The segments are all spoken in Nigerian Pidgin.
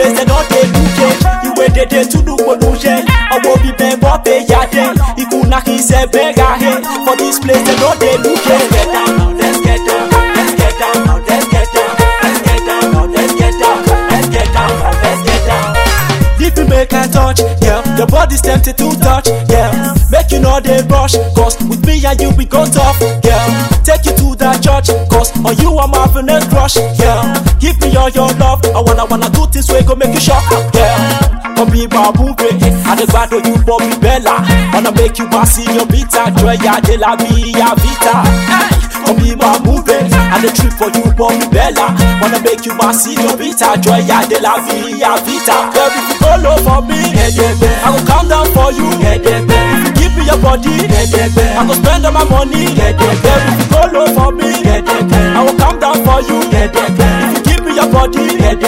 place they don't dey look it. Ìwé dédé túnú polúṣẹ́, ọmọ òbí bẹ́ẹ̀ bọ́ pé yáde. Ikú náà kì í ṣe bẹ́ẹ̀ ga he. For this place they don't dey look it. Let's get down now, let's get down, let's get down now, let's get down, let's get down now, let's get down, let's get down now, let's get down. If you make a touch, yeah, your body's tempted to touch, yeah. Make you know they rush, cause with me and you we go tough, yeah. Take you to that church, cause on you I'm having a crush, yeah. Give me all your love, I wanna wanna do things way go make you shock, yeah. Come be my movie, and the bad you Bobby Bella. Wanna make you pass in your vita, joy ya de la via vita. Hey, come be my movie, and the trip for you Bobby Bella. Wanna make you pass in your vita, joy ya de la via vita. Girl, if you go low for me, I will calm down for you. If you give me your body, I will spend all my money. Girl, if you go low for me, I will calm down for you. If you give me your body,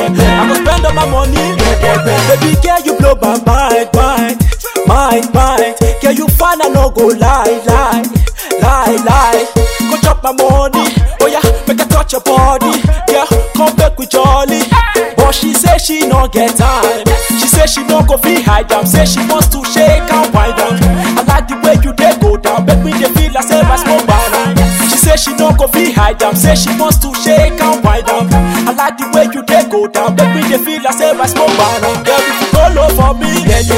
I will spend all my money. Baby girl, you blow my mind, mind, mind, mind. Girl, you fine, I no go lie, lie, lie, lie. Go chop my money, oh yeah, make I touch your body. Girl, come back with jolly. But she say she no get time. She say she no go feel hide down. Say she wants to shake and wind down. I like the way you dey go down. Make me dey feel like say I smoke banana. She say she no go feel hide down. Say she wants to shake and wind down. I like the way you dey go down. Make me dey feel like say I smoke banana. Girl, if you go low for me,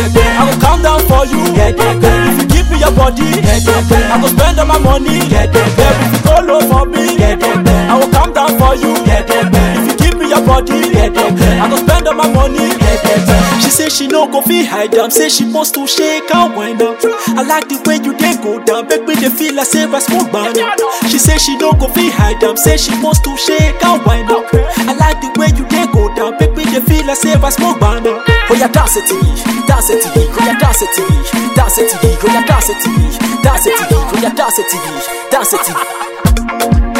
I will calm down for you. If you give me your body, I will spend all my money. Girl, if you go low for me, I will calm down for you. If you give me your body, I will spend all my money. She say she no go feel hide down. Say she wants to shake and wind up. I like the way you dey go down. Make me dey feel like say I smoke banana. She say she no go feel hide down. Say she wants to shake and wind up. I like the way you dey go down. Make me dey feel like say I smoke banana. Oh yeah, dance it to me, dance it to me, oh yeah, dance it to me, dance it to me, oh yeah, dance it to me, dance it to me, oh yeah, dance it to me, dance it to me.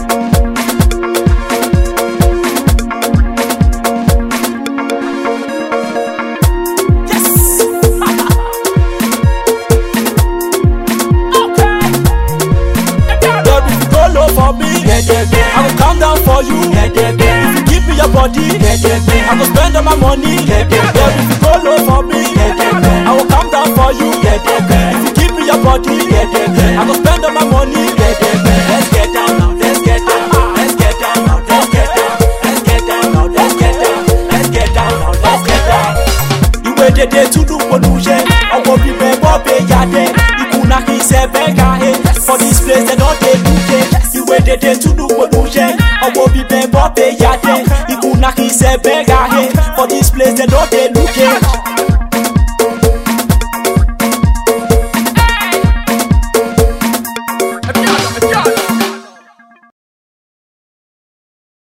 Girl, if you go low for me, I will calm down for you. If you give me your body, I will spend all my money. Girl, if you go low for me, I will calm down for you. If you give me your body, I will spend all my money. Let's get down now, let's get down, let's get down now, let's get down, let's get down now, let's get down, let's get down now, let's get down. Ìwé dédé túnú polúṣẹ́, ọmọ bíbẹ̀ bọ́ bẹ yáde, ikú náà kì í ṣe bẹ́ẹ̀ ká he. For this place they don dey look it. Ìwé dédé túnú polúṣẹ́, ọmọ bíbẹ̀ bọ́ bẹ yáde, ikú náà kì í ṣe bẹ́ẹ̀ ká he. For this place they don dey